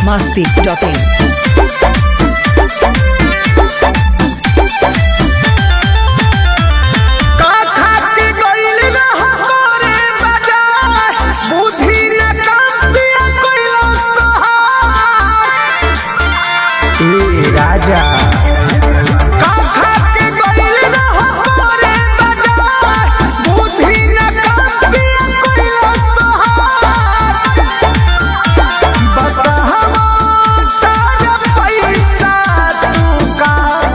masti.in. का खाके गइल रह करे बाजार बुद्धि न काम दिया कइलस तोहार ए राजा का खाके गइल रह करे बाजार बुद्धि न काम दिया कइलस तोहार बताहवा सारा पैसा तू का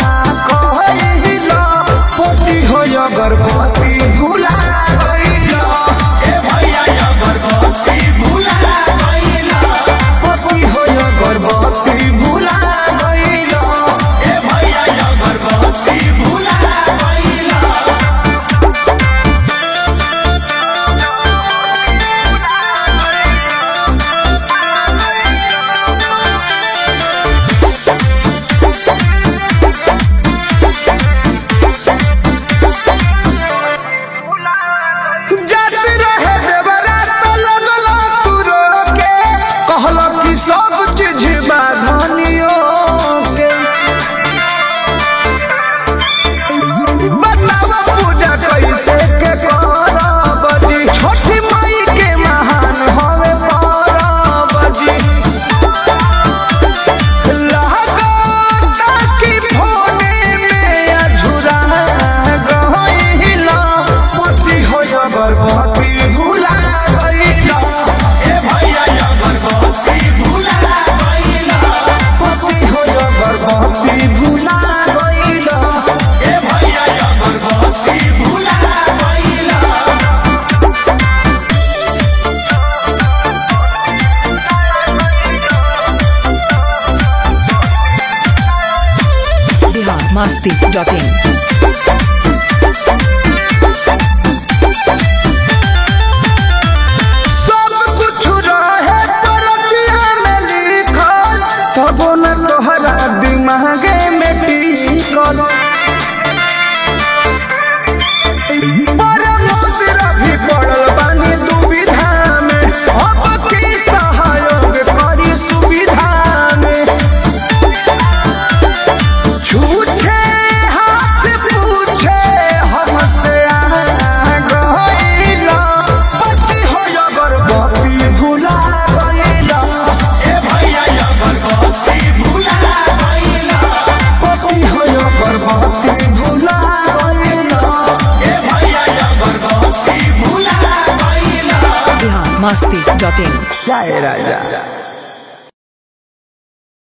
कहिला पोती हो अगरबत्ती भुला गइला ए भैया अगरबत्ती भुला गइला पोती हो अगरबत्ती भुला गइला ए भैया अगरबत्ती भुला गइला जद रहे देवरा तो लगला तू रोके कहला कि सब चीज बाधनियो के बतावा पूजा कैसे के करब जी छोटी माई के महान हवे परब जी लागता कि फोने में अझुरा गइला पति हो अगरबत्ती भुला गइला ए भैया अगरबत्ती भुला गइला पति हो अगरबत्ती भुला गइला ए भैया अगरबत्ती भुला गइला Bihar masti.in. सब कुछ रहे परचिया में लिखल तबो न तोहरा दिमागे में टिकल पर मोदिरा भी पड़ल बानी दुविधा में अब की सहयोग करी सुविधा में छूछे हाथ पूछे हमसे आ गइला पति हो अगरबत्ती भुला गइला ए भैया अगरबत्ती भुला गइला पति हो अगरबत्ती भुला गइला ए भैया अगरबत्ती भुला गइला Bihar masti.in. जय राजा